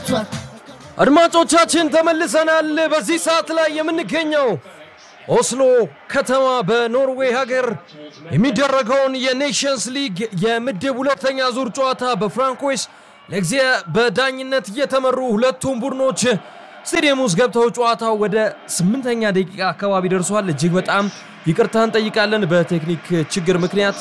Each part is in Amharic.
አድማጮቻችን ተመልሰናል። በዚህ ሰዓት ላይ የምንገኘው ኦስሎ ከተማ በኖርዌይ ሀገር የሚደረገውን የኔሽንስ ሊግ የምድብ ሁለተኛ ዙር ጨዋታ በፍራንኮይስ ለጊዜ በዳኝነት እየተመሩ ሁለቱም ቡድኖች ስቴዲየም ውስጥ ገብተው ጨዋታው ወደ ስምንተኛ ደቂቃ አካባቢ ደርሷል። እጅግ በጣም ይቅርታ እንጠይቃለን። በቴክኒክ ችግር ምክንያት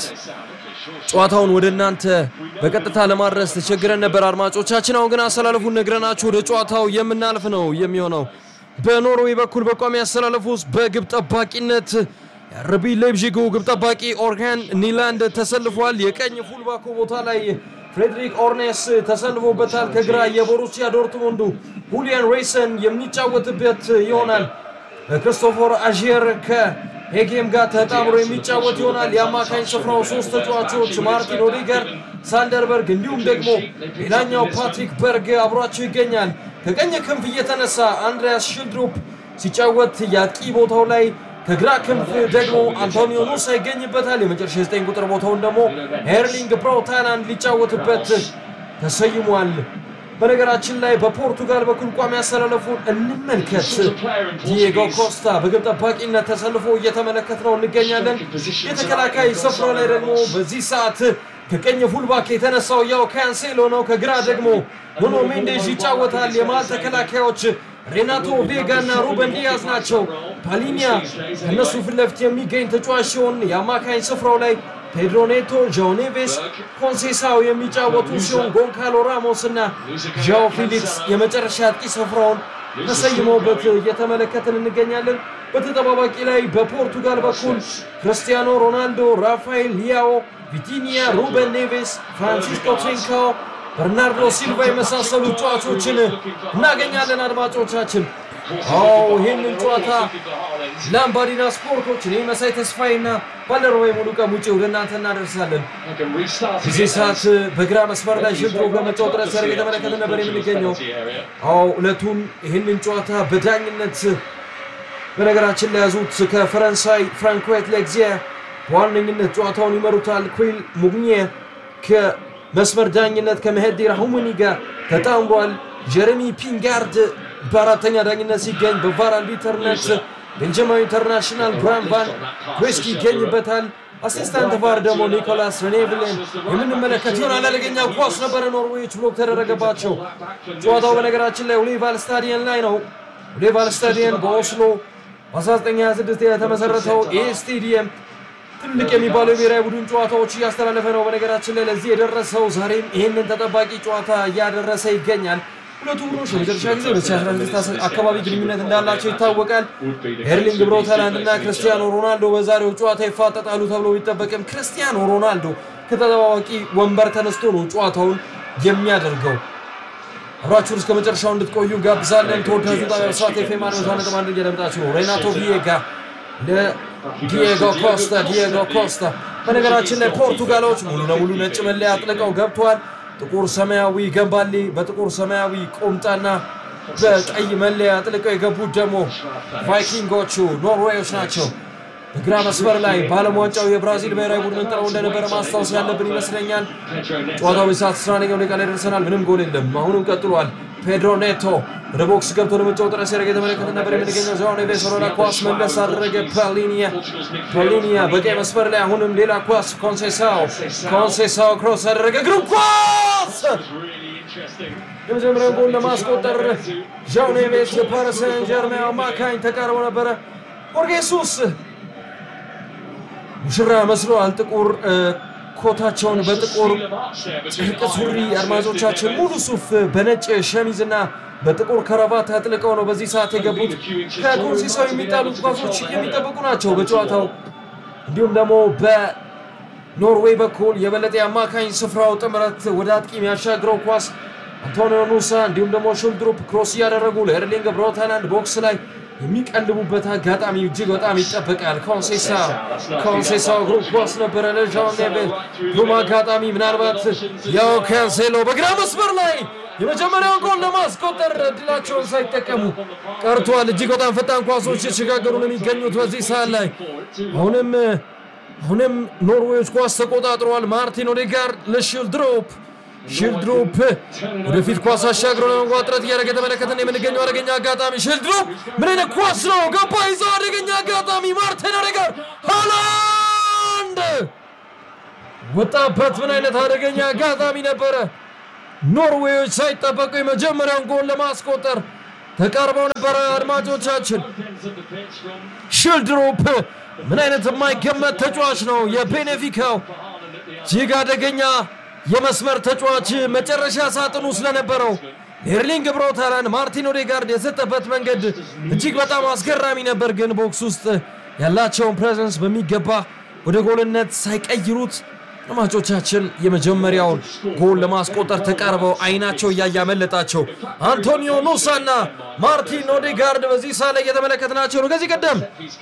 ጨዋታውን ወደ እናንተ በቀጥታ ለማድረስ ተቸግረን ነበር አድማጮቻችን። አሁን ግን አሰላለፉን ነግረናችሁ ወደ ጨዋታው የምናልፍ ነው የሚሆነው። በኖርዌይ በኩል በቋሚ አሰላለፍ ውስጥ በግብ ጠባቂነት የአርቢ ሌብዥጉ ግብ ጠባቂ ኦርጋን ኒላንድ ተሰልፏል። የቀኝ ፉልባኮ ቦታ ላይ ፍሬድሪክ ኦርኔስ ተሰልፎበታል። ከግራ የቦሩሲያ ዶርትሙንዱ ሁሊያን ሬሰን የሚጫወትበት ይሆናል። ክሪስቶፈር አዥየር ከሄጌም ጋር ተጣምሮ የሚጫወት ይሆናል። የአማካኝ ስፍራው ሶስት ተጫዋቾች ማርቲን ኦዲገር፣ ሳንደርበርግ እንዲሁም ደግሞ ሌላኛው ፓትሪክ በርግ አብሯቸው ይገኛል። ከቀኝ ክንፍ እየተነሳ አንድሪያስ ሽልድሩፕ ሲጫወት የአጥቂ ቦታው ላይ ከግራ ክንፍ ደግሞ አንቶኒዮ ኑሳ ይገኝበታል። የመጨረሻ የዘጠኝ ቁጥር ቦታውን ደግሞ ኤርሊንግ ብራውት ሃላንድ ሊጫወትበት ተሰይሟል። በነገራችን ላይ በፖርቱጋል በኩል ቋሚ ያሰላለፉን እንመልከት። ዲየጎ ኮስታ በግብ ጠባቂነት ተሰልፎ እየተመለከት ነው እንገኛለን። የተከላካይ ስፍራ ላይ ደግሞ በዚህ ሰዓት ከቀኝ ፉልባክ የተነሳው ያው ካንሴሎ ነው። ከግራ ደግሞ ኑኖ ሜንዴዥ ይጫወታል። የመሃል ተከላካዮች ሬናቶ ቬጋ እና ሩበን ዲያዝ ናቸው። ፓሊኒያ ከእነሱ ፊት ለፊት የሚገኝ ተጫዋች ሲሆን የአማካኝ ስፍራው ላይ ፔድሮ ኔቶ፣ ዣኦ ኔቬስ፣ ኮንሴሳው የሚጫወቱ ሲሆን ጎንካሎ ራሞስ እና ዣኦ ፊሊክስ የመጨረሻ አጥቂ ስፍራውን ተሰይመውበት እየተመለከትን እንገኛለን። በተጠባባቂ ላይ በፖርቱጋል በኩል ክርስቲያኖ ሮናልዶ፣ ራፋኤል ሊያኦ፣ ቪቲኒያ፣ ሩበን ኔቬስ፣ ፍራንሲስኮ ትሪንካኦ በርናርዶ ሲልቫ የመሳሰሉ ጨዋቾችን እናገኛለን። አድማጮቻችን አዎ ይህንን ጨዋታ ላምባዲና ስፖርቶች እኔ መሳይ ተስፋዬና ባልደረባዬ ሙሉ ቀን ውጭ ወደ እናንተ እናደርሳለን። በዚህ ሰዓት በግራ መስመር ላይ ሽልድሮ በመጫወት ጥረት ሲያደርግ የተመለከተ ነበር የምንገኘው። አዎ እለቱን ይህንን ጨዋታ በዳኝነት በነገራችን ላይ ያዙት ከፈረንሳይ ፍራንኮት ሌግዚየ በዋነኝነት ጨዋታውን ይመሩታል። ኩል ሙግኘ መስመር ዳኝነት ከመሄዲ ራሁሙኒ ጋር ተጣምሯል። ጀረሚ ፒንጋርድ በአራተኛ ዳኝነት ሲገኝ በቫር አርቢትርነት ቤልጅማዊ ኢንተርናሽናል ብራን ቫን ኩስኪ ይገኝበታል። አሲስታንት ቫር ደግሞ ኒኮላስ ሬኔቭልን የምንመለከት ይሆናል። አደገኛ ኳስ ነበረ፣ ኖርዌዮች ብሎክ ተደረገባቸው። ጨዋታው በነገራችን ላይ ኦሊቫል ስታዲየን ላይ ነው። ኦሊቫል ስታዲየን በኦስሎ በ1926 የተመሰረተው ይህ ስቴዲየም ትልቅ የሚባለው የብሔራዊ ቡድን ጨዋታዎች እያስተላለፈ ነው። በነገራችን ላይ ለዚህ የደረሰው ዛሬም ይህንን ተጠባቂ ጨዋታ እያደረሰ ይገኛል። ሁለቱ ቡድኖች ለመጨረሻ ጊዜ 2016 አካባቢ ግንኙነት እንዳላቸው ይታወቃል። ኤርሊንግ ብራውት ሃላንድ እና ክርስቲያኖ ሮናልዶ በዛሬው ጨዋታ ይፋጠጣሉ ተብሎ ቢጠበቅም ክርስቲያኖ ሮናልዶ ከተጠባባቂ ወንበር ተነስቶ ነው ጨዋታውን የሚያደርገው። አብራችሁን እስከ መጨረሻው እንድትቆዩ ጋብዛለን። ተወዳጁ ጣቢያ ብስራት ኤፍ ኤም አንድ መቶ ነጥብ አንድ እያደመጣችሁ ነው። ሬናቶ ቪዬጋ ዲየጎ ኮስታ ዲየጎ ኮስታ። በነገራችን ላይ ፖርቱጋሎች ሙሉ ለሙሉ ነጭ መለያ አጥልቀው ገብተዋል። ጥቁር ሰማያዊ ገንባሌ በጥቁር ሰማያዊ ቁምጣና በቀይ መለያ አጥልቀው የገቡት ደግሞ ቫይኪንጎቹ ኖርዌዮች ናቸው። በግራ መስመር ላይ በዓለም ዋንጫው የብራዚል ብሔራዊ ቡድን ጥረው እንደነበረ ማስታወስ ያለብን ይመስለኛል። ጨዋታው በሰዓት 11ኛው ደቂቃ ላይ ደርሰናል። ምንም ጎል የለም። አሁንም ቀጥሏል። ፔድሮ ኔቶ ወደ ቦክስ ገብቶ ለመጫወት ጥረት ሲያደርግ የተመለከተ ነበር የምንገኘው። ዣኦ ኔቬስ ወደ ኳስ መለስ አደረገ። ፓሊኒያ ፓሊኒያ በቀይ መስመር ላይ አሁንም ሌላ ኳስ ኮንሴሳው ኮንሴሳው ክሮስ አደረገ። ግሩም ኳስ የመጀመሪያውን ጎል ለማስቆጠር ዣኦ ኔቬስ የፓሪስ ሰን ጀርሜን አማካኝ ተቃርቦ ነበረ። ሆርጌ ሱስ ሙሽራ መስሏል። ጥቁር ኮታቸውን በጥቁር ጨርቅ ሱሪ አድማጮቻችን ሙሉ ሱፍ በነጭ ሸሚዝና በጥቁር ከረባት አጥልቀው ነው በዚህ ሰዓት የገቡት። ከኮንሲሳው የሚጣሉት ኳሶች የሚጠበቁ ናቸው በጨዋታው እንዲሁም ደግሞ በኖርዌይ በኩል የበለጠ የአማካኝ ስፍራው ጥምረት ወደ አጥቂ የሚያሻግረው ኳስ አንቶኒዮ ኑሳ እንዲሁም ደግሞ ሹልድሩፕ ክሮስ እያደረጉ ለኤርሊንግ ብራውት ሃላንድ ቦክስ ላይ የሚቀልቡበት አጋጣሚ እጅግ በጣም ይጠበቃል። ኮንሴሳ ኮንሴሳው ግሩም ኳስ ነበረ ለዣኦ ኔቬስ ግሩም አጋጣሚ ምናልባት ያው ካንሴሎ በግራ መስመር ላይ የመጀመሪያውን ጎል ለማስቆጠር እድላቸውን ሳይጠቀሙ ቀርቷል። እጅግ በጣም ፈጣን ኳሶች የተሸጋገሩ ነው የሚገኙት በዚህ ሰዓት ላይ አሁንም አሁንም ኖርዌዮች ኳስ ተቆጣጥረዋል። ማርቲን ኦዴጋርድ ለሽልድሮፕ ሽልድሮፕ ወደፊት ኳስ አሻግሮ ለመግባት ጥረት እያደረገ የተመለከተን የምንገኘው አደገኛ አጋጣሚ ሽልድሮፕ ምን አይነት ኳስ ነው? ገባ ይዘው አደገኛ አጋጣሚ ማርቲን ኦዴጋርድ ሃላንድ ወጣበት። ምን አይነት አደገኛ አጋጣሚ ነበረ! ኖርዌዮች ሳይጠበቁ የመጀመሪያውን ጎል ለማስቆጠር ተቃርበው ነበረ። አድማጮቻችን ሽልድሮፕ ምን አይነት የማይገመት ተጫዋች ነው! የቤኔፊካው እጅግ አደገኛ የመስመር ተጫዋች መጨረሻ ሳጥኑ ስለነበረው ኤርሊንግ ብራውት ሃላንድ ማርቲን ኦዴጋርድ የሰጠበት መንገድ እጅግ በጣም አስገራሚ ነበር። ግን ቦክስ ውስጥ ያላቸውን ፕሬዘንስ በሚገባ ወደ ጎልነት ሳይቀይሩት አድማጮቻችን የመጀመሪያውን ጎል ለማስቆጠር ተቃርበው አይናቸው እያየ አመለጣቸው። አንቶኒዮ ኑሳና ማርቲን ኦዴጋርድ በዚህ ሳ ላይ እየተመለከትናቸው ነው። ከዚህ ቀደም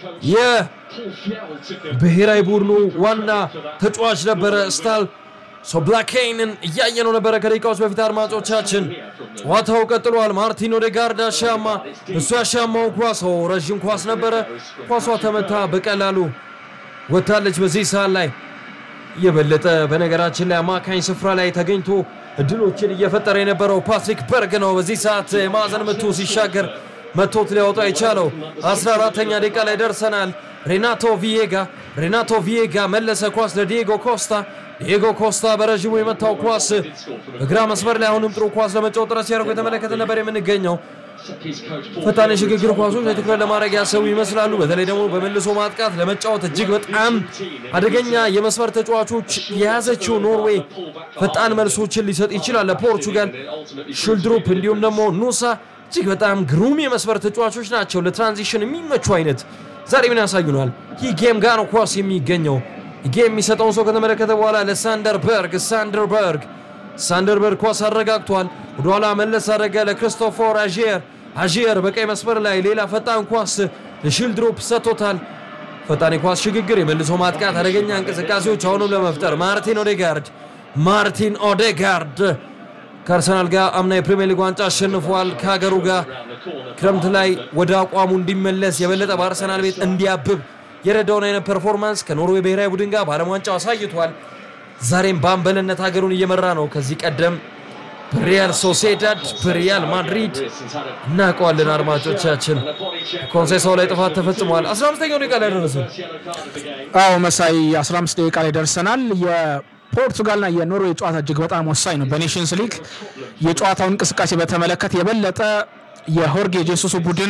የብሔራዊ ቡድኑ ዋና ተጫዋች ነበረ ስታል ሶብላኬይንን እያየነው ነበረ ከደቂቃዎች በፊት አድማጮቻችን። ጨዋታው ቀጥሏል። ማርቲን ኦዴጋርድ አሻማ፣ እሱ ያሻማው ኳስ ረዥም ኳስ ነበረ። ኳሷ ተመታ፣ በቀላሉ ወታለች። በዚህ ሰዓት ላይ የበለጠ በነገራችን ላይ አማካኝ ስፍራ ላይ ተገኝቶ እድሎችን እየፈጠረ የነበረው ፓትሪክ በርግ ነው። በዚህ ሰዓት የማዕዘን ምቱ ሲሻገር መቶት ሊያወጣ የቻለው 14ተኛ ደቂቃ ላይ ደርሰናል። ሬናቶ ቪዬጋ ሬናቶ ቪዬጋ መለሰ ኳስ ለዲየጎ ኮስታ ዲየጎ ኮስታ በረዥሙ የመታው ኳስ በግራ መስመር ላይ አሁንም ጥሩ ኳስ ለመጫወት ጥረት ሲያደርጉ የተመለከተ ነበር የምንገኘው። ፈጣን የሽግግር ኳሶች ላይ ትኩረት ለማድረግ ያሰቡ ይመስላሉ። በተለይ ደግሞ በመልሶ ማጥቃት ለመጫወት እጅግ በጣም አደገኛ የመስመር ተጫዋቾች የያዘችው ኖርዌይ ፈጣን መልሶችን ሊሰጥ ይችላል ለፖርቹጋል። ሹልድሩፕ እንዲሁም ደግሞ ኑሳ እጅግ በጣም ግሩም የመስመር ተጫዋቾች ናቸው። ለትራንዚሽን የሚመቹ አይነት ዛሬ ምን ያሳዩናል? ይህ ጌም ጋር ነው ኳስ የሚገኘው። ጌም የሚሰጠውን ሰው ከተመለከተ በኋላ ለሳንደርበርግ ሳንደርበርግ ሳንደርበርግ ኳስ አረጋግቷል። ወደኋላ መለስ አደረገ ለክሪስቶፈር አዥየር አዥየር በቀይ መስመር ላይ ሌላ ፈጣን ኳስ ለሽልድሮፕ ሰጥቶታል። ፈጣን የኳስ ሽግግር፣ የመልሶ ማጥቃት አደገኛ እንቅስቃሴዎች አሁንም ለመፍጠር ማርቲን ኦዴጋርድ ማርቲን ኦዴጋርድ ከአርሰናል ጋር አምና የፕሪሚየር ሊግ ዋንጫ አሸንፏል። ከሀገሩ ጋር ክረምት ላይ ወደ አቋሙ እንዲመለስ የበለጠ በአርሰናል ቤት እንዲያብብ የረዳውን አይነት ፐርፎርማንስ ከኖርዌይ ብሔራዊ ቡድን ጋር በዓለም ዋንጫው አሳይቷል። ዛሬም በአምበልነት ሀገሩን እየመራ ነው። ከዚህ ቀደም በሪያል ሶሴዳድ በሪያል ማድሪድ እናውቀዋለን። አድማጮቻችን ኮንሴሳው ላይ ጥፋት ተፈጽሟል። 15ኛው ደቂቃ ላይ ደረስን። አዎ መሳይ 15 ደቂቃ ላይ ደርሰናል። የፖርቱጋልና የኖርዌይ ጨዋታ እጅግ በጣም ወሳኝ ነው። በኔሽንስ ሊግ የጨዋታውን እንቅስቃሴ በተመለከተ የበለጠ የሆርጌ ጄሱስ ቡድን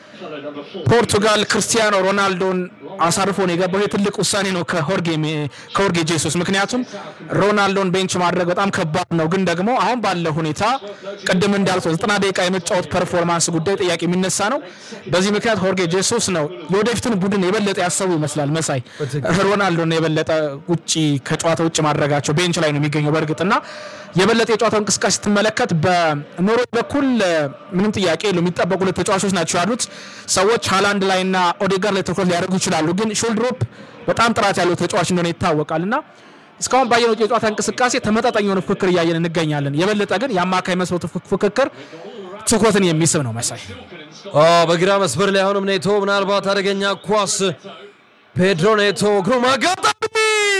ፖርቱጋል ክርስቲያኖ ሮናልዶን አሳርፎ ነው የገባው። ይህ ትልቅ ውሳኔ ነው ከሆርጌ ጄሱስ። ምክንያቱም ሮናልዶን ቤንች ማድረግ በጣም ከባድ ነው። ግን ደግሞ አሁን ባለው ሁኔታ ቅድም እንዳልኩት ዘጠና ደቂቃ የመጫወት ፐርፎርማንስ ጉዳይ ጥያቄ የሚነሳ ነው። በዚህ ምክንያት ሆርጌ ጄሱስ ነው የወደፊቱን ቡድን የበለጠ ያሰቡ ይመስላል። መሳይ ሮናልዶን የበለጠ ውጭ ከጨዋታ ውጭ ማድረጋቸው ቤንች ላይ ነው የሚገኘው በእርግጥና የበለጠ የጨዋታው እንቅስቃሴ ስትመለከት በኖርዌይ በኩል ምንም ጥያቄ የለው የሚጠበቁ ሁለት ተጫዋቾች ናቸው ያሉት። ሰዎች ሃላንድ ላይ እና ኦዴጋርድ ላይ ትኩረት ሊያደርጉ ይችላሉ። ግን ሹልድሮፕ በጣም ጥራት ያለው ተጫዋች እንደሆነ ይታወቃል እና እስካሁን ባየነው የጨዋታ እንቅስቃሴ ተመጣጣኝ የሆነ ፉክክር እያየን እንገኛለን። የበለጠ ግን የአማካይ መስመሩ ፉክክር ትኩረትን የሚስብ ነው መሳይ። በግራ መስመር ላይ አሁንም ኔቶ ምናልባት አደገኛ ኳስ ፔድሮ ኔቶ ግሩም አጋጣሚ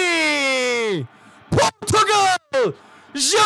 ፖርቱጋል ዣ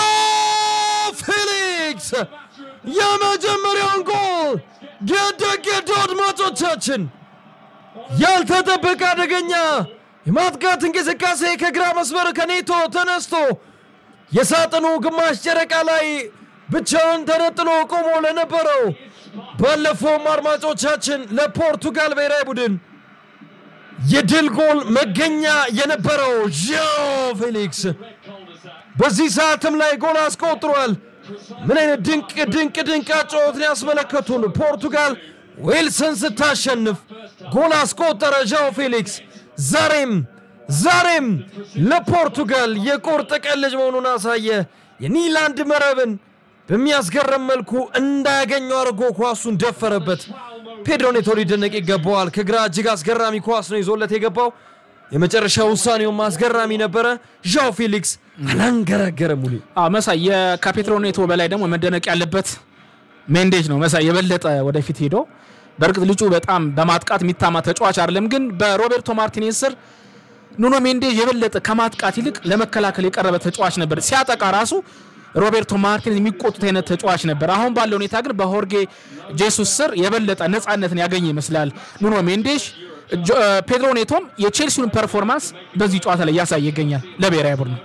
ፌሊክስ የመጀመሪያውን ጎል ገደገዱ። አድማጮቻችን ያልተጠበቀ አደገኛ የማጥቃት እንቅስቃሴ ከግራ መስመር ከኔቶ ተነስቶ የሳጥኑ ግማሽ ጨረቃ ላይ ብቻውን ተነጥሎ ቆሞ ለነበረው ባለፈውም አድማጮቻችን ለፖርቱጋል ብሔራዊ ቡድን የድል ጎል መገኛ የነበረው ዣኦ ፌሊክስ በዚህ ሰዓትም ላይ ጎል አስቆጥሯል። ምን አይነት ድንቅ ድንቅ ድንቅ አጨዋወትን ያስመለከቱን። ፖርቱጋል ዌልስን ስታሸንፍ ጎል አስቆጠረ ዣኦ ፌሊክስ። ዛሬም ዛሬም ለፖርቱጋል የቁርጥ ቀን ልጅ መሆኑን አሳየ። የኒላንድ መረብን በሚያስገርም መልኩ እንዳያገኘው አድርጎ ኳሱን ደፈረበት። ፔድሮ ኔቶ ሊደነቅ ይገባዋል። ከግራ እጅግ አስገራሚ ኳስ ነው ይዞለት የገባው። የመጨረሻ ውሳኔውም አስገራሚ ነበረ። ዣኦ ፌሊክስ አላንገራገረም። ሙሉ መሳይ ከፔድሮ ኔቶ በላይ ደግሞ መደነቅ ያለበት ሜንዴጅ ነው። መሳይ የበለጠ ወደፊት ሄዶ በእርግጥ ልጁ በጣም በማጥቃት የሚታማ ተጫዋች አይደለም፣ ግን በሮቤርቶ ማርቲኔዝ ስር ኑኖ ሜንዴዥ የበለጠ ከማጥቃት ይልቅ ለመከላከል የቀረበ ተጫዋች ነበር። ሲያጠቃ ራሱ ሮቤርቶ ማርቲን የሚቆጡት አይነት ተጫዋች ነበር። አሁን ባለው ሁኔታ ግን በሆርጌ ጄሱስ ስር የበለጠ ነፃነትን ያገኘ ይመስላል ኑኖ ሜንዴሽ። ጆ- እ፣ ፔድሮ ኔቶም የቼልሲውን ፐርፎርማንስ በዚህ ጨዋታ ላይ እያሳየ ይገኛል ለብሔራዊ ቡድኑ።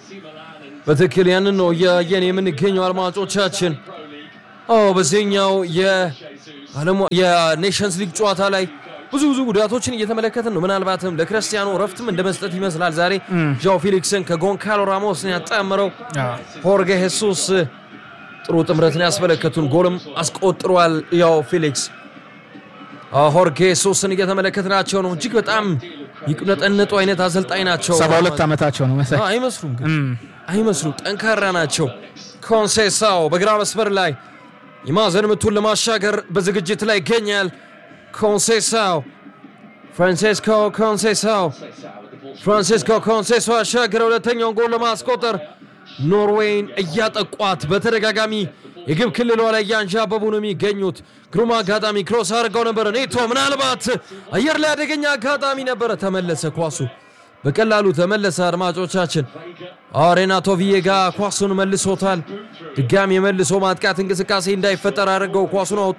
በትክክል ያንን ነው እያየን የምንገኘው አድማጮቻችን። አዎ በዚህኛው የዓለም የኔሽንስ ሊግ ጨዋታ ላይ ብዙ ብዙ ጉዳቶችን እየተመለከትን ነው። ምናልባትም ለክርስቲያኖ ረፍትም እንደ መስጠት ይመስላል። ዛሬ ዣው ፊሊክስን ከጎንካሎ ራሞስን ያጣምረው ሆርጌ ሄሱስ ጥሩ ጥምረትን ያስመለከቱን ጎልም አስቆጥሯል። ያው ፊሊክስ አዎ፣ ሆርጌ ሄሱስን እየተመለከትናቸው ነው። እጅግ በጣም ይቁነጠነጡ አይነት አሰልጣኝ ናቸው። ሰባ ሁለት ዓመታቸው ነው መሰለኝ። አዎ፣ አይመስሉም ግን አይመስሉም ጠንካራ ናቸው። ኮንሴሳው በግራ መስመር ላይ የማዕዘን ምቱን ለማሻገር በዝግጅት ላይ ይገኛል። ኮንሴሳው ፍራንሴስኮ ኮንሴሳው ፍራንሲስኮ ኮንሴሶ አሻገረ ሁለተኛውን ጎል ለማስቆጠር ኖርዌይን እያጠቋት በተደጋጋሚ የግብ ክልሏ ላይ እያንዣበቡ ነው የሚገኙት። ግሩም አጋጣሚ ክሮስ አድርገው ነበረ። ኔቶ ምናልባት አየር ላይ አደገኛ አጋጣሚ ነበረ። ተመለሰ ኳሱ በቀላሉ ተመለሰ። አድማጮቻችን አዎ ሬናቶ ቪዬጋ ኳሱን መልሶታል። ድጋሚ የመልሶ ማጥቃት እንቅስቃሴ እንዳይፈጠር አድርገው ኳሱን አወጡ።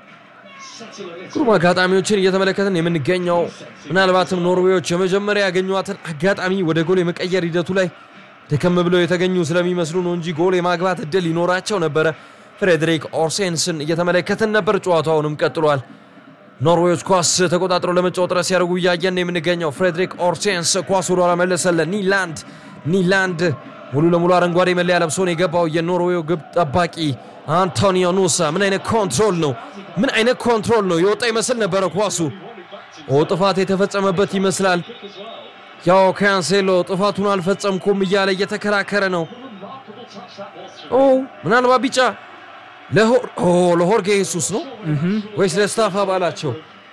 ግሩም አጋጣሚዎችን እየተመለከትን የምንገኘው ምናልባትም ኖርዌዎች የመጀመሪያ ያገኟትን አጋጣሚ ወደ ጎል የመቀየር ሂደቱ ላይ ደከም ብለው የተገኙ ስለሚመስሉ ነው እንጂ ጎል የማግባት እድል ይኖራቸው ነበረ። ፍሬድሪክ ኦርሴንስን እየተመለከትን ነበር። ጨዋታውንም ቀጥሏል። ኖርዌዎች ኳስ ተቆጣጥረው ለመጫወት ጥረት ሲያደርጉ እያየን ነው የምንገኘው። ፍሬድሪክ ኦርሴንስ ኳስ ወደ ኋላ መለሰለ። ኒላንድ ኒላንድ ሙሉ ለሙሉ አረንጓዴ መለያ ለብሶ ነው የገባው የኖርዌው ግብ ጠባቂ አንቶኒዮ ኑሳ። ምን አይነት ኮንትሮል ነው! ምን አይነት ኮንትሮል ነው! የወጣ ይመስል ነበረ ኳሱ። ኦ ጥፋት የተፈጸመበት ይመስላል። ያው ካንሴሎ ጥፋቱን አልፈጸምኩም እያለ እየተከራከረ ነው። ኦ ምናልባት ቢጫ ለሆር- ኦ ለሆርጌ ሄሱስ ነው ወይስ ለስታፍ አባላቸው?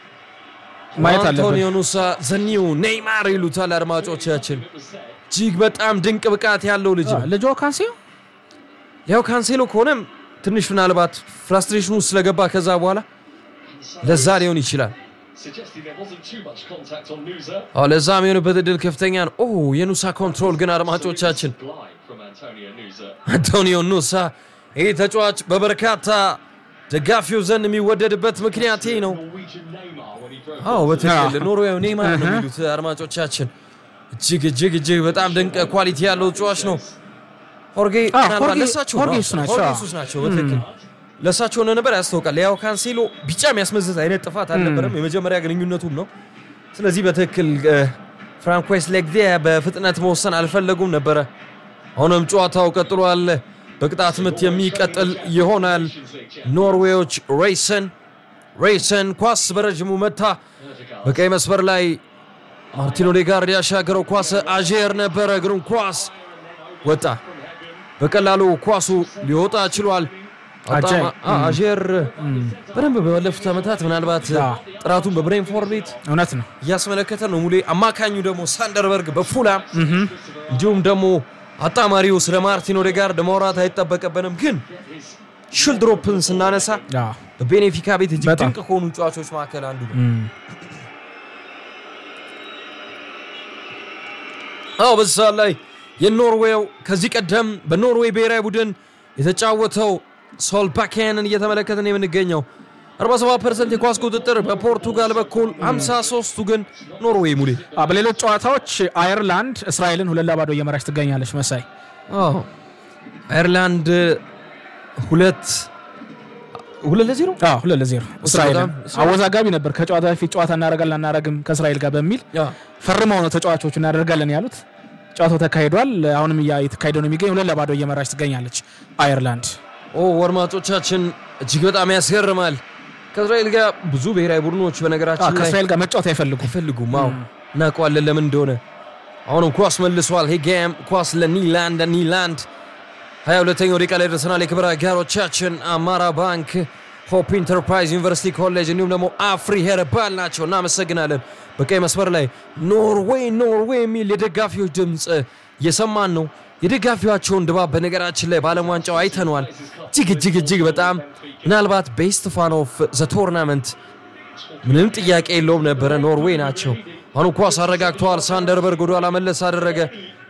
ማየት አለብን። አንቶኒዮ ኑሳ ዘኒው ኔይማር ይሉታል አድማጮቻችን። እጅግ በጣም ድንቅ ብቃት ያለው ልጅ ነው። ልጆ ካንሲዮ ያው ካንሴሎ ከሆነም ትንሽ ምናልባት ፍራስትሬሽን ውስጥ ስለገባ ከዛ በኋላ ለዛ ሊሆን ይችላል። suggesting there wasn't too much contact on Nusa. አዎ ለዛ የሚሆንበት እድል ከፍተኛ ነው። ኦ የኑሳ ኮንትሮል ግን አድማጮቻችን Glide from Antonio Nusa. አንቶኒዮ ኑሳ ይህ ተጫዋች በበርካታ ደጋፊው ዘንድ የሚወደድበት ምክንያት ይህ ነው። Norwegian Neymar when he broke. አዎ በትክክል አዎ። ኖርዌያዊ ኔይማር ነው የሚሉት አድማጮቻችን። እጅግ እጅግ እጅግ በጣም ድንቅ ኳሊቲ ያለው ተጫዋች ነው። ሆርጌ አዎ፣ ምናልባት ሆርጌ- ለእሳቸው ሆርጌ ነው። እሱ ናቸው። ሆርጌ አዎ። እሱስ ናቸው። በትክክል ለእሳቸው እንደነበር ያስታውቃል። ያው ካንሴሎ ቢጫ የሚያስመዝዝ አይነት ጥፋት አልነበረም፣ የመጀመሪያ ግንኙነቱም ነው። ስለዚህ በትክክል እ፣ ፍራንኮስ ሌግዲያ በፍጥነት መወሰን አልፈለጉም ነበረ። አሁንም ጨዋታው ቀጥሏል። በቅጣት ምት የሚቀጥል ይሆናል። ኖርዌዎች ሬይሰን ሬይሰን ኳስ በረዥሙ መታ። በቀይ መስመር ላይ ማርቲን ኦዴጋርድ ያሻገረው ኳስ አዤር ነበረ። እግሩን ኳስ ወጣ። በቀላሉ ኳሱ ሊወጣ ችሏል። አጃይ። በጣም- አ- አዤር በደንብ ባለፉት ዓመታት ምናልባት አዎ። ጥራቱን በብሬንፎርድ ቤት እውነት ነው። እያስመለከተ ነው። ሙሌ አማካኙ ደግሞ ሳንደርበርግ በፉላም እንዲሁም ደግሞ አጣማሪው ስለ ማርቲን ኦዴጋርድ ማውራት አይጠበቅብንም። ግን ሽልድሮፕን ስናነሳ አዎ። በቤኔፊካ ቤት እጅግ በጣም። ድንቅ ከሆኑ ጨዋቾች መካከል አንዱ ነው። አዎ በዚህ ሰዓት ላይ የኖርዌው ከዚህ ቀደም በኖርዌይ ብሔራዊ ቡድን የተጫወተው ሶልባኬንን እየተመለከትን የምንገኘው 47 ፐርሰንት የኳስ ቁጥጥር በፖርቱጋል በኩል 53ቱ ግን ኖርዌይ ሙሌ አዎ፣ በሌሎች ጨዋታዎች አየርላንድ እስራኤልን ሁለት ለባዶ እየመራች ትገኛለች። መሳይ አዎ አየርላንድ ሁለት ሁለት ለዜሮ አዎ፣ ሁለት ለዜሮ እስራኤልን በጣም- አወዛጋቢ ነበር። ከጨዋታ በፊት ጨዋታ እናደርጋለን አናደርግም ከእስራኤል ጋር በሚል ፈርመው ነው ተጫዋቾቹ እናደርጋለን ያሉት። ጨዋታው ተካሂዷል። አሁንም እያ የተካሄደ ነው የሚገኝ። ሁለት ለባዶ እየመራች ትገኛለች አየርላንድ። ኦ አድማጮቻችን እጅግ በጣም ያስገርማል። ከእስራኤል ጋር ብዙ ብሔራዊ ቡድኖች አዎ፣ በነገራችን ላይ ከእስራኤል ጋር መጫወት አይፈልጉም። አይፈልጉም። አዎ እናውቀዋለን ለምን እንደሆነ። አሁንም ኳስ መልሷል። ሄጋም ኳስ ለኒላንድ ኒላንድ 22ኛው ደቂቃ ላይ ደርሰናል። የክብር አጋሮቻችን አማራ ባንክ፣ ሆፕ ኢንተርፕራይዝ፣ ዩኒቨርሲቲ ኮሌጅ እንዲሁም ደግሞ አፍሪ ሄርባል ናቸው። እናመሰግናለን። በቀይ መስመር ላይ ኖርዌይ ኖርዌይ የሚል የደጋፊዎች ድምፅ እየሰማን ነው። የደጋፊዋቸውን ድባብ በነገራችን ላይ በዓለም ዋንጫው አይተነዋል። እጅግ እጅግ እጅግ በጣም ምናልባት ቤስት ፋን ኦፍ ዘ ቶርናመንት ምንም ጥያቄ የለውም ነበረ። ኖርዌይ ናቸው። አሁን ኳስ አረጋግተዋል። ሳንደርበርግ ወደ ኋላ መለስ አደረገ።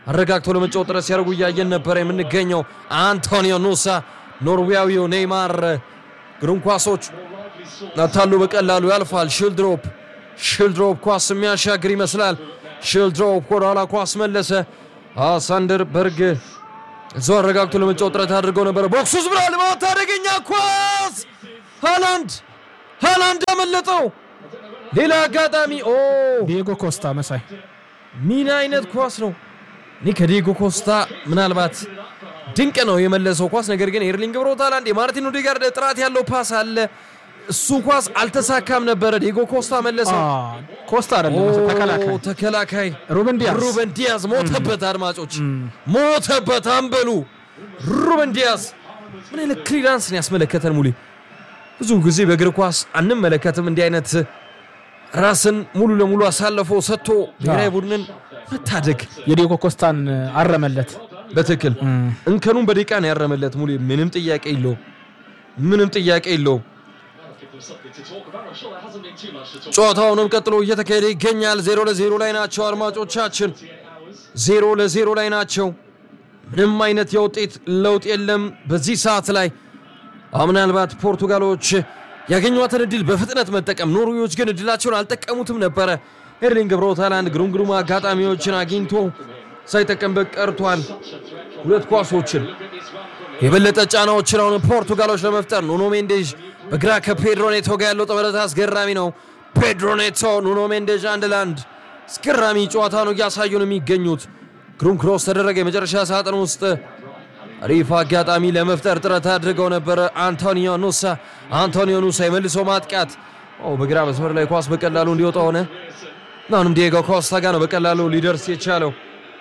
አረጋግተው ለመጫወት ጥረት ሲያደርጉ እያየን ነበረ የምንገኘው። አንቶኒዮ ኑሳ ኖርዌያዊው ኔይማር ግሩም ኳሶች ናታሉ በቀላሉ ያልፋል። ሽልድሮፕ ሽልድሮፕ ኳስ የሚያሻግር ይመስላል። ሽልድሮፕ ወደኋላ ኳስ መለሰ። ሳንደር በርግ እዛው አረጋግቶ ለመጫወት ጥረት አድርገው ነበረ። ቦክስ ውስጥ ብሏል። ማታ አደገኛ ኳስ ሃላንድ ሃላንድ አመለጠው። ሌላ አጋጣሚ ኦ ዲየጎ ኮስታ መሳይ ምን አይነት ኳስ ነው! እኔ ከዲየጎ ኮስታ ምናልባት ድንቅ ነው የመለሰው ኳስ። ነገር ግን ኤርሊንግ ብሮት ሃላንድ የማርቲን ኦዴጋርድ ጥራት ያለው ፓስ አለ። እሱ ኳስ አልተሳካም ነበረ። ዲየጎ ኮስታ መለሰው። አ፣ ኮስታ አይደለም መሳይ፣ ተከላካይ ኦ፣ ተከላካይ ሩበን ዲያዝ ሩበን ዲያዝ ሞተበት። አድማጮች ሞተበት። አንበሉ ሩበን ዲያዝ ምን አይነት ክሊራንስን ያስመለከተን ሙሌ። ብዙ ጊዜ በእግር ኳስ አንመለከትም እንዲህ አይነት ራስን ሙሉ ለሙሉ አሳልፎ ሰጥቶ ብሔራዊ ቡድንን መታደግ። የዲየጎ ኮስታን አረመለት። በትክክል እንከኑን በደቂቃ ነው ያረመለት ሙሌ። ምንም ጥያቄ የለውም። ምንም ጥያቄ የለውም። Give them something to talk about. I'm sure there hasn't been too much to talk ጨዋታውንም ቀጥሎ እየተካሄደ ይገኛል። ዜሮ ለዜሮ ላይ ናቸው አድማጮቻችን፣ ዜሮ ለዜሮ ላይ ናቸው። ምንም አይነት የውጤት ለውጥ የለም በዚህ ሰዓት ላይ። አዎ፣ ምናልባት ፖርቱጋሎች ያገኟትን እድል በፍጥነት መጠቀም፣ ኖርዌዎች ግን እድላቸውን አልጠቀሙትም ነበረ። ኤርሊንግ ብሮት ሃላንድ ግሩም ግሩም አጋጣሚዎችን አግኝቶ ሳይጠቀምበት ቀርቷል። ሁለት ኳሶችን የበለጠ ጫናዎችን አሁን ፖርቱጋሎች ለመፍጠር ኑኖ ሜንዴዥ በግራ ከፔድሮ ኔቶ ጋር ያለው ጥምረት አስገራሚ ነው። ፔድሮ ኔቶ፣ ኑኖ ሜንዴዥ አንድ ለአንድ አስገራሚ ጨዋታ ነው እያሳዩ ነው የሚገኙት። ግሩም ክሮስ ተደረገ። የመጨረሻ ሳጥን ውስጥ አሪፍ አጋጣሚ ለመፍጠር ጥረት አድርገው ነበረ። አንቶኒዮ ኑሳ አንቶኒዮ ኑሳ የመልሶ ማጥቃት ኦ፣ በግራ መስመር ላይ ኳስ በቀላሉ እንዲወጣ ሆነ። አሁንም ዲየጎ ኮስታ ጋር ነው በቀላሉ ሊደርስ የቻለው።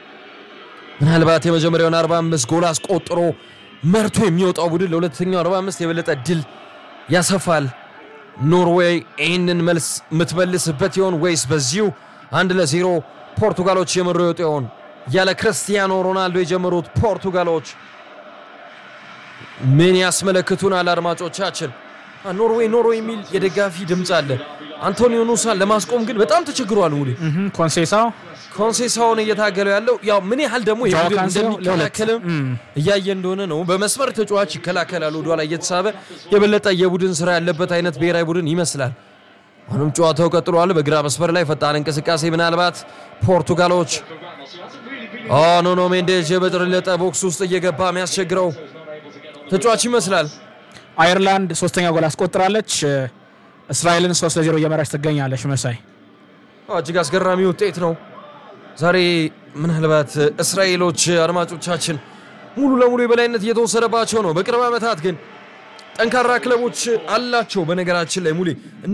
ምናልባት የመጀመሪያውን 45 ጎል አስቆጥሮ መርቶ የሚወጣው ቡድን ለሁለተኛው 45 የበለጠ ድል ያሰፋል። ኖርዌይ ይህንን መልስ የምትመልስበት ይሆን ወይስ በዚሁ አንድ ለዜሮ ፖርቱጋሎች የመሩ ይወጡ ይሆን? ያለ ክርስቲያኖ ሮናልዶ የጀመሩት ፖርቱጋሎች ምን ያስመለክቱናል? አድማጮቻችን አ፣ ኖርዌይ ኖርዌይ የሚል የደጋፊ ድምፅ አለ። አንቶኒዮ ኑሳን ለማስቆም ግን በጣም ተቸግሯል ሙሌ እህም፣ ኮንሴሳው ኮንሴሳውን እየታገለው ያለው ያው ምን ያህል ደግሞ ጃዋ የቡድን ካንሴሎ እንደሚከላከልም ለሁለት። እያየ እንደሆነ ነው። በመስመር ተጫዋች ይከላከላል፣ ወደኋላ እየተሳበ የበለጠ የቡድን ስራ ያለበት አይነት ብሔራዊ ቡድን ይመስላል። አሁንም ጨዋታው ቀጥሏል። በግራ መስመር ላይ ፈጣን እንቅስቃሴ ምናልባት ፖርቱጋሎች ኦ ኑኖ ሜንዴዥ የበለጠ ቦክስ ውስጥ እየገባ የሚያስቸግረው ተጫዋች ይመስላል። አየርላንድ ሶስተኛ ጎል አስቆጥራለች። እስራኤልን ሶስት ለዜሮ እየመራች ትገኛለች። መሳይ አዎ፣ እጅግ አስገራሚ ውጤት ነው። ዛሬ ምናልባት እስራኤሎች አድማጮቻችን ሙሉ ለሙሉ የበላይነት እየተወሰደባቸው ነው። በቅርብ ዓመታት ግን ጠንካራ ክለቦች አላቸው። በነገራችን ላይ ሙሌ እነ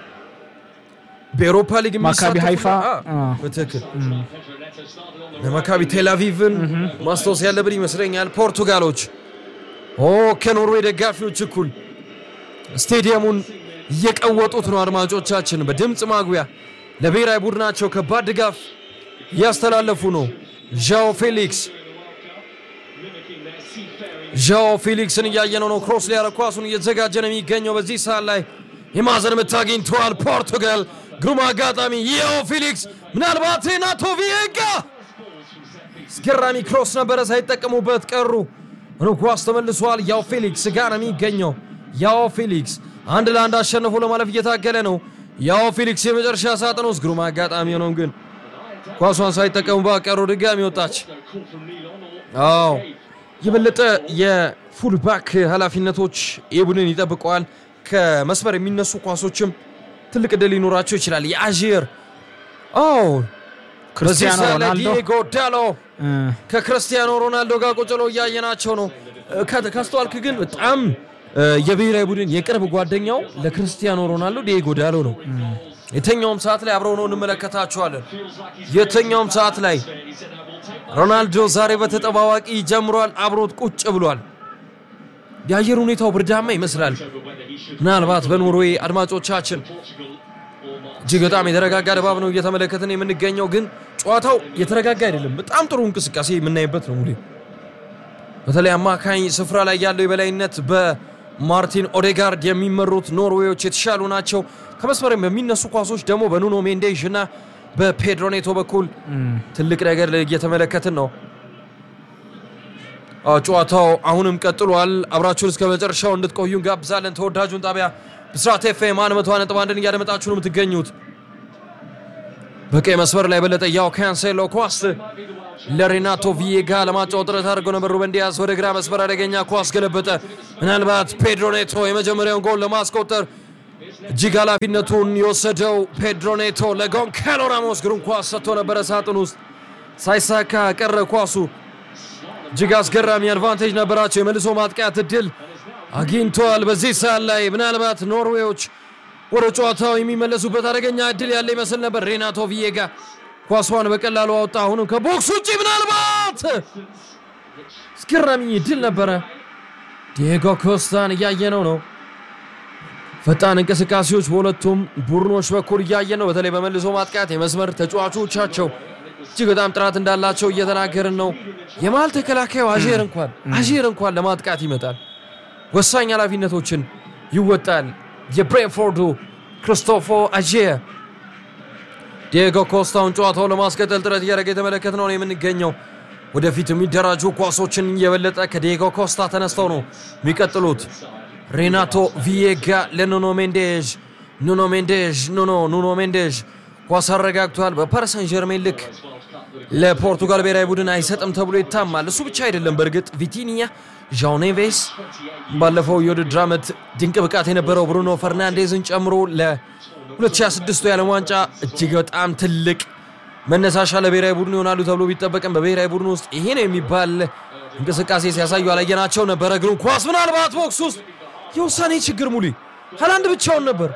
በኤሮፓ ሊግ ማካቢ የሚሳተፉ- ሃይፋ፣ አ፣ አ። በትክክል ለማካቢ ቴልአቪቭን ማስታወስ ያለብን ይመስለኛል። ፖርቱጋሎች ኦ ከኖርዌይ ደጋፊዎች እኩል ስቴዲየሙን እየቀወጡት ነው። አድማጮቻችን በድምፅ ማጉያ ለብሔራዊ ቡድናቸው ከባድ ድጋፍ እያስተላለፉ ነው። ዣኦ ፌሊክስ ዣኦ ፌሊክስን እያየነው ነው። ክሮስ ሊያረግ ኳሱን እየተዘጋጀ ነው የሚገኘው በዚህ ሰዓት ላይ የማዕዘን ምት አግኝተዋል ፖርቱጋል። ግሩም አጋጣሚ ዣኦ ፌሊክስ ምናልባት ናቶ ቪዬጋ አስገራሚ ክሮስ ነበረ፣ ሳይጠቀሙበት ቀሩ። ሆኖ ኳስ ተመልሷል። ያው ፌሊክስ ጋር ነው የሚገኘው። ያው ፌሊክስ አንድ ለአንድ አሸንፎ ለማለፍ እየታገለ ነው። ያው ፌሊክስ የመጨረሻ ሳጥን ውስጥ ግሩም አጋጣሚ ሆነው ግን ኳሷን ሳይጠቀሙባት ቀሩ። ድጋሚ ወጣች። አዎ የበለጠ የፉልባክ ኃላፊነቶች የቡድን ይጠብቀዋል። ከመስመር የሚነሱ ኳሶችም ትልቅ ዕድል ሊኖራቸው ይችላል። የአዥር አዎ በዚህ ክርስቲያኖ ሰዓት ላይ ሮናልዶ ዲዬጎ ዳሎ እ፣ ከክርስቲያኖ ሮናልዶ ጋር ቁጭ ብለው እያየናቸው ነው። እ፣ ከ- ካስተዋልክ ግን በጣም እ፣ የብሔራዊ ቡድን የቅርብ ጓደኛው ለክርስቲያኖ ሮናልዶ ዲዬጎ ዳሎ ነው። የተኛውም ሰዓት ላይ አብረው ነው እንመለከታቸዋለን። የተኛውም ሰዓት ላይ ሮናልዶ ዛሬ በተጠባባቂ ጀምሯል፣ አብሮት ቁጭ ብሏል። የአየር ሁኔታው ብርዳማ ይመስላል። ምናልባት በኖርዌይ አድማጮቻችን እጅግ በጣም የተረጋጋ ድባብ ነው እየተመለከትን የምንገኘው። ግን ጨዋታው የተረጋጋ አይደለም። በጣም ጥሩ እንቅስቃሴ የምናይበት ነው። ሙሌ በተለይ አማካኝ ስፍራ ላይ ያለው የበላይነት በማርቲን ኦዴጋርድ የሚመሩት ኖርዌዮች የተሻሉ ናቸው። ከመስመር በሚነሱ ኳሶች ደግሞ በኑኖ ሜንዴዥ እና በፔድሮ ኔቶ በኩል ትልቅ ነገር እየተመለከትን ነው። አዎ፣ ጨዋታው አሁንም ቀጥሏል። አብራችሁን እስከ መጨረሻው እንድትቆዩ እንጋብዛለን። ተወዳጁን ጣቢያ ብስራት ኤፍኤም አንድ መቶ ነጥብ አንድን እያደመጣችሁ ነው የምትገኙት። በቀይ መስመር ላይ የበለጠ ያው ካንሴሎ ኳስ ለሬናቶ ቪዬጋ ለማጫወት ጥረት አድርገው ነበር። ሩበን ዲያስ ወደ ግራ መስመር አደገኛ ኳስ ገለበጠ። ምናልባት ፔድሮ ኔቶ የመጀመሪያውን ጎል ለማስቆጠር እጅግ ኃላፊነቱን የወሰደው ፔድሮ ኔቶ ለጎንካሎ ራሞስ ግሩም ኳስ ሰጥቶ ነበረ። ሳጥን ውስጥ ሳይሳካ ቀረ ኳሱ። እጅግ አስገራሚ አድቫንቴጅ ነበራቸው። የመልሶ ማጥቃት እድል አግኝተዋል። በዚህ ሰዓት ላይ ምናልባት ኖርዌዎች ወደ ጨዋታው የሚመለሱበት አደገኛ እድል ያለ ይመስል ነበር። ሬናቶ ቪዬጋ ኳሷን በቀላሉ አወጣ። አሁንም ከቦክስ ውጭ ምናልባት አስገራሚ እድል ነበረ። ዲየጎ ኮስታን እያየነው ነው። ፈጣን እንቅስቃሴዎች በሁለቱም ቡድኖች በኩል እያየን ነው። በተለይ በመልሶ ማጥቃት የመስመር ተጫዋቾቻቸው እጅግ በጣም ጥራት እንዳላቸው እየተናገርን ነው። የመሀል ተከላካዩ አዤር እንኳን አዤር እንኳን ለማጥቃት ይመጣል፣ ወሳኝ ኃላፊነቶችን ይወጣል። የብሬንፎርዱ ክሪስቶፎ አዤር ዲየጎ ኮስታውን ጨዋታውን ለማስቀጠል ጥረት እያደረገ የተመለከት ነው የምንገኘው። ወደፊት የሚደራጁ ኳሶችን የበለጠ ከዲየጎ ኮስታ ተነስተው ነው የሚቀጥሉት። ሬናቶ ቪዬጋ ለኑኖ ሜንዴዥ ኑኖ ሜንዴዥ ኑኖ ኑኖ ሜንዴዥ ኳስ አረጋግቷል። በፓሪሰን ጀርሜን ልክ ለፖርቱጋል ብሔራዊ ቡድን አይሰጥም ተብሎ ይታማል። እሱ ብቻ አይደለም። በእርግጥ ቪቲኒያ፣ ዣኦ ኔቬስ ባለፈው የውድድር ዓመት ድንቅ ብቃት የነበረው ብሩኖ ፈርናንዴዝን ጨምሮ ለ2026 የዓለም ዋንጫ እጅግ በጣም ትልቅ መነሳሻ ለብሔራዊ ቡድን ይሆናሉ ተብሎ ቢጠበቅም በብሔራዊ ቡድን ውስጥ ይሄ ነው የሚባል እንቅስቃሴ ሲያሳዩ አላየናቸው ነበረ። ግን ኳስ ምናልባት ቦክስ ውስጥ የውሳኔ ችግር ሙሉ ሃላንድ ብቻውን ነበር።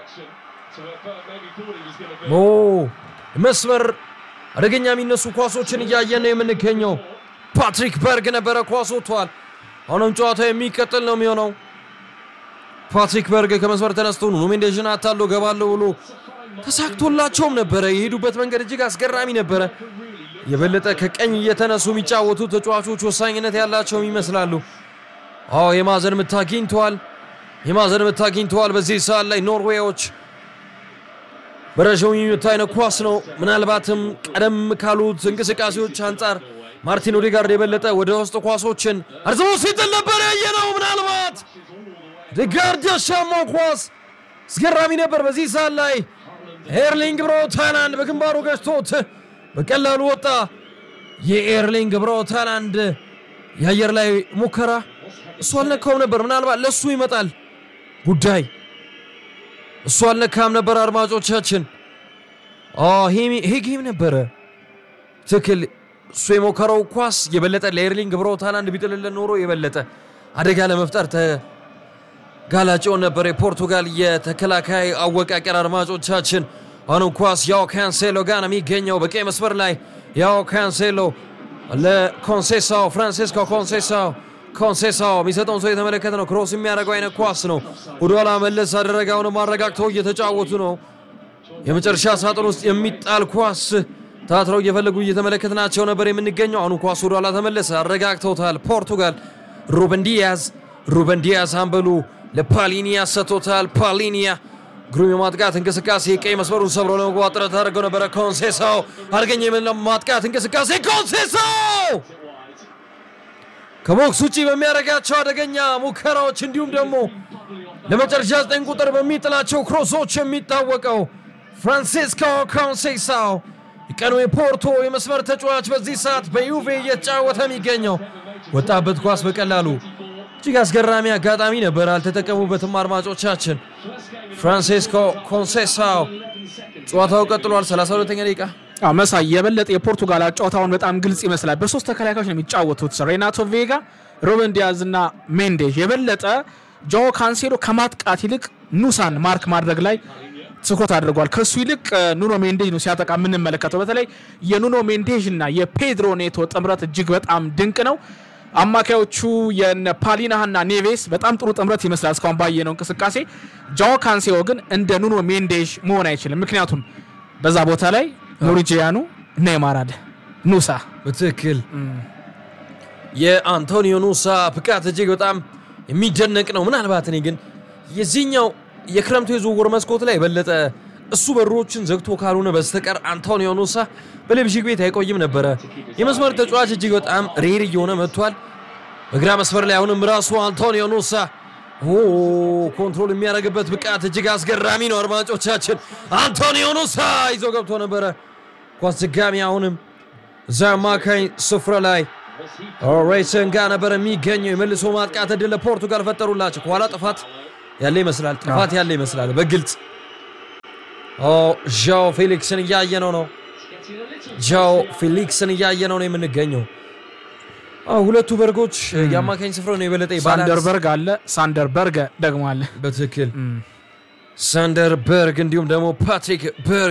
ኦ መስመር አደገኛ የሚነሱ ኳሶችን እያየን ነው የምንገኘው። ፓትሪክ በርግ ነበረ፣ ኳስ ወጥቷል። አሁንም ጨዋታው የሚቀጥል ነው የሚሆነው። ፓትሪክ በርግ ከመስመር ተነስቶ ኑኖ ሜንዴዥን አታሎ ገባለሁ ብሎ ተሳክቶላቸውም ነበረ። የሄዱበት መንገድ እጅግ አስገራሚ ነበረ። የበለጠ ከቀኝ እየተነሱ የሚጫወቱ ተጫዋቾች ወሳኝነት ያላቸውም ይመስላሉ። አዎ የማዕዘን ምት አግኝተዋል። የማዕዘን ምት አግኝተዋል። በዚህ ሰዓት ላይ ኖርዌዮች በረዥሙ የሚመታ አይነት ኳስ ነው። ምናልባትም ቀደም ካሉት እንቅስቃሴዎች አንጻር ማርቲን ኦዴጋርድ የበለጠ ወደ ውስጥ ኳሶችን አርዝሞ ሲጥል ነበር ያየነው። ምናልባት ኦዴጋርድ ያሻማው ኳስ አስገራሚ ነበር። በዚህ ሰዓት ላይ ኤርሊንግ ብራውት ሃላንድ በግንባሩ ገጭቶት በቀላሉ ወጣ። የኤርሊንግ ብራውት ሃላንድ የአየር ላይ ሙከራ እሱ አልነካውም ነበር። ምናልባት ለእሱ ይመጣል ጉዳይ እሱ አልነካም ነበር። አድማጮቻችን ይሄ ጌም ነበረ ትክክል። እሱ የሞከረው ኳስ የበለጠ ለኤርሊንግ ብራውት ሃላንድ ቢጥልልን ኖሮ የበለጠ አደጋ ለመፍጠር ተጋላጭ ይሆን ነበር። የፖርቱጋል የተከላካይ አወቃቀር አድማጮቻችን አሁንም ኳስ ያው ካንሴሎ ጋር ነው የሚገኘው በቀይ መስመር ላይ ያው ካንሴሎ ለኮንሴሳው ፍራንሲስኮ ኮንሴሳው ኮንሴሳው የሚሰጠውን ሰው የተመለከተ ነው። ክሮስ የሚያደርገው አይነት ኳስ ነው። ወደኋላ መለስ አደረገ። አሁንም አረጋግተው እየተጫወቱ ነው። የመጨረሻ ሳጥን ውስጥ የሚጣል ኳስ ታትረው እየፈለጉ እየተመለከትናቸው ነበር የምንገኘው። አሁኑ ኳስ ወደኋላ ተመለሰ። አረጋግተውታል ፖርቱጋል። ሩበን ዲያዝ ሩበን ዲያዝ አንበሉ ለፓሊኒያ ሰጥቶታል። ፓሊኒያ ግሩም የማጥቃት እንቅስቃሴ ቀይ መስመሩን ሰብሮ ለመግባት ጥረት አድርገው ነበረ። ኮንሴሳው አድርገኝ የማጥቃት እንቅስቃሴ ኮንሴሳው ከቦክስ ውጭ በሚያደርጋቸው አደገኛ ሙከራዎች እንዲሁም ደግሞ ለመጨረሻ ዘጠኝ ቁጥር በሚጥላቸው ክሮሶች የሚታወቀው ፍራንሲስኮ ኮንሴሳው የቀኑ የፖርቶ የመስመር ተጫዋች በዚህ ሰዓት በዩቬ እየተጫወተ የሚገኘው ወጣበት ኳስ በቀላሉ እጅግ አስገራሚ አጋጣሚ ነበር፣ አልተጠቀሙበትም። አድማጮቻችን ፍራንሲስኮ ኮንሴሳው ጨዋታው ቀጥሏል። 32ኛ ደቂቃ አዎ መሳይ የበለጠ የፖርቱጋል ጨዋታውን በጣም ግልጽ ይመስላል። በሶስት ተከላካዮች ነው የሚጫወቱት ሬናቶ ቬጋ፣ ሮበን ዲያዝ እና ሜንዴዥ። የበለጠ ጆ ካንሴሎ ከማጥቃት ይልቅ ኑሳን ማርክ ማድረግ ላይ ትኩረት አድርጓል። ከሱ ይልቅ ኑኖ ሜንዴዥ ነው ሲያጠቃ የምንመለከተው። በተለይ የኑኖ ሜንዴዥ እና የፔድሮ ኔቶ ጥምረት እጅግ በጣም ድንቅ ነው። አማካዮቹ የነ ፓሊናህ እና ኔቬስ በጣም ጥሩ ጥምረት ይመስላል እስካሁን ባየነው እንቅስቃሴ። ጃኦ ካንሴሎ ግን እንደ ኑኖ ሜንዴዥ መሆን አይችልም። ምክንያቱም በዛ ቦታ ላይ ኖሪጂያኑ ኔይማር አለ፣ ኑሳ በትክክል የአንቶኒዮ ኑሳ ብቃት እጅግ በጣም የሚደነቅ ነው። ምናልባት እኔ ግን የዚህኛው የክረምቱ የዝውውር መስኮት ላይ የበለጠ እሱ በሮችን ዘግቶ ካልሆነ በስተቀር አንቶኒዮ ኑሳ በሌብዥግ ቤት አይቆይም ነበረ። የመስመር ተጫዋች እጅግ በጣም ሬር እየሆነ መጥቷል። በግራ መስመር ላይ አሁንም ራሱ አንቶኒዮ ኑሳ ኦ ኮንትሮል የሚያደርግበት ብቃት እጅግ አስገራሚ ነው። አድማጮቻችን አንቶኒዮ ኑሳ ይዞ ገብቶ ነበረ። ኳስ ድጋሚ አሁንም እዛ አማካኝ ስፍራ ላይ ሬሰን ጋር ነበር የሚገኘው። የመልሶ ማጥቃት እድል ለፖርቱጋል ፈጠሩላቸው። ከኋላ ጥፋት ያለ ይመስላል፣ ጥፋት ያለ ይመስላል በግልጽ ዣው ፌሊክስን እያየነው ነው። ዣው ፌሊክስን እያየነው ነው የምንገኘው። አዎ፣ ሁለቱ በርጎች የአማካኝ ስፍራ ነው የበለጠ ባላንስ ሳንደርበርግ አለ፣ ሳንደርበርግ ደግሞ አለ። በትክክል ሳንደር በርግ እንዲሁም ደግሞ ፓትሪክ በርግ